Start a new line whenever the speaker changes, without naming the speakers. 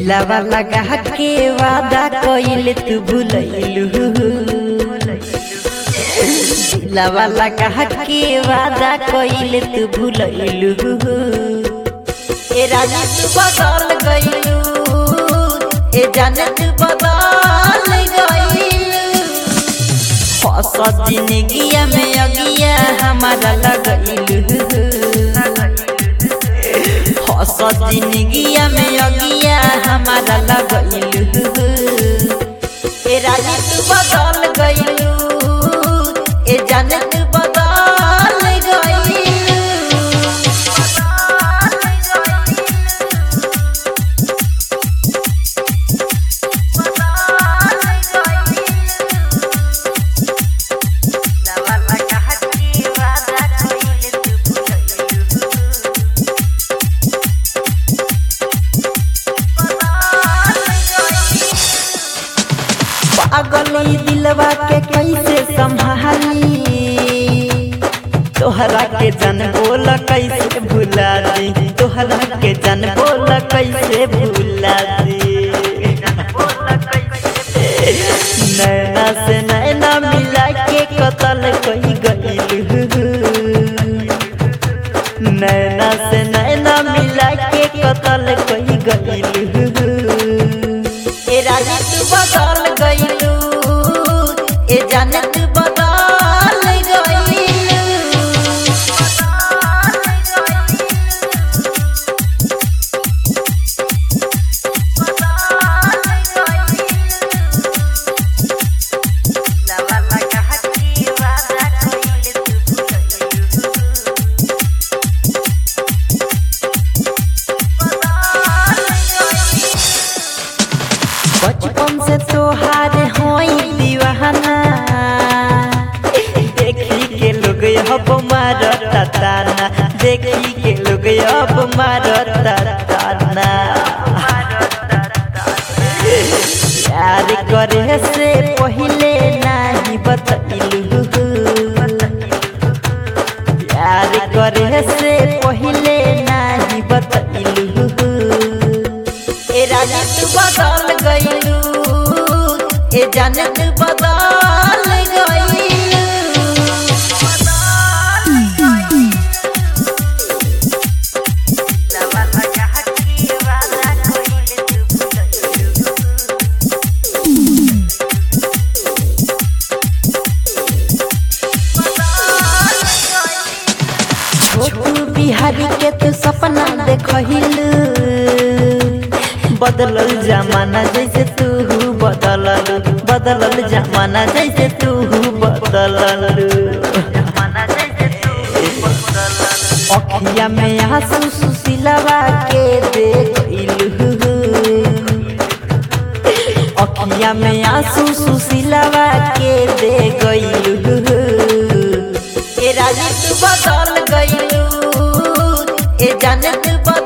दिलावा लगा के वादा कइल तू भूलैलू दिलावा लगा के वादा कइल तू भूलैलू ए राजा तू बदल गइलू ए जाने तू बदल गइलू हस जिंदगिया में अगिया हमारा लगइलू हस जिंदगिया में अगिया हमारा लगइलू ए राजा तू बदल गइलू ए जाने तू बदल गइलू पागली दिलवा के कैसे संभाली तोहरा के जन बोल कैसे भुला दी तोहरा के जन बोल कैसे भुला दी नैना से नैना मिला के कतल कही गइल नैना से नैना मिला के कतल कही गइल ए राजा तू बदल गइलू ए जाने तू बदल गइलू बचपन से तोहार होई दीवाना देखी के लोग अब मारता ताना देखी के लोग अब मारता ताना प्यार करे से पहले नहीं बतलू प्यार करे से पहले नहीं बतलू ए राजा तू बदल गइलू ए जाने तू बदल गइलू छोटू बिहारी के तू सपना देखहिलू बदलल जमाना जैसे तू बदलल बदलल जमाना जैसे तू बदलल अखिया में आंसू सुशीलवा के दे गइलू अखिया में आंसू सुशीलवा के दे गइलू ए राजा तू बदल गइलू ए जाने तू बदल